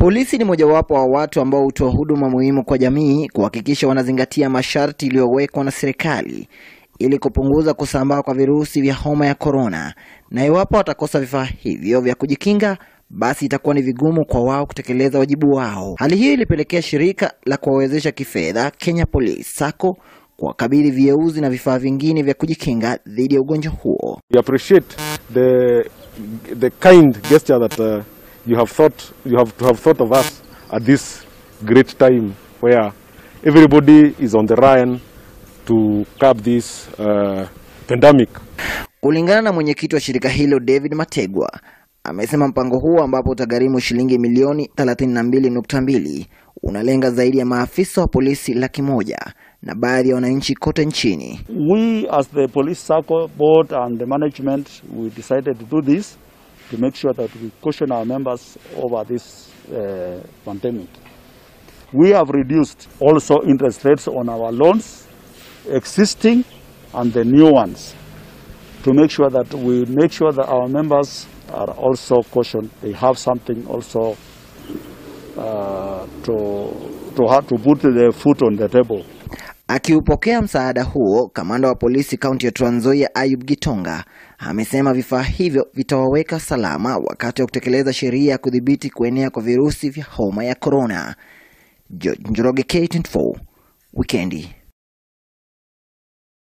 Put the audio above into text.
Polisi ni mojawapo wa watu ambao hutoa huduma muhimu kwa jamii kuhakikisha wanazingatia masharti iliyowekwa na serikali ili kupunguza kusambaa kwa virusi vya homa ya korona, na iwapo watakosa vifaa hivyo vya kujikinga, basi itakuwa ni vigumu kwa wao kutekeleza wajibu wao. Hali hiyo ilipelekea shirika la kuwawezesha kifedha Kenya Police Sacco kuwakabidhi vieuzi na vifaa vingine vya kujikinga dhidi ya ugonjwa huo. We appreciate the the kind gesture that uh, you have thought you have to have thought of us at this great time where everybody is on the run to curb this uh, pandemic. Kulingana na mwenyekiti wa shirika hilo David Mategwa, amesema mpango huo ambapo utagharimu shilingi milioni 32.2 unalenga zaidi ya maafisa wa polisi laki moja na baadhi ya wananchi kote nchini. We, as the police circle board and the management, we decided to do this to make sure that we caution our members over this uh, pandemic. We have reduced also interest rates on our loans, existing and the new ones, to make sure that we make sure that our members are also cautioned. They have something also uh, to, to, have to put their foot on the table. Akiupokea msaada huo, kamanda wa polisi kaunti ya Trans Nzoia Ayub Gitonga amesema vifaa hivyo vitawaweka salama wakati wa kutekeleza sheria ya kudhibiti kuenea kwa virusi vya homa ya korona. George Njoroge, K24, Wikendi.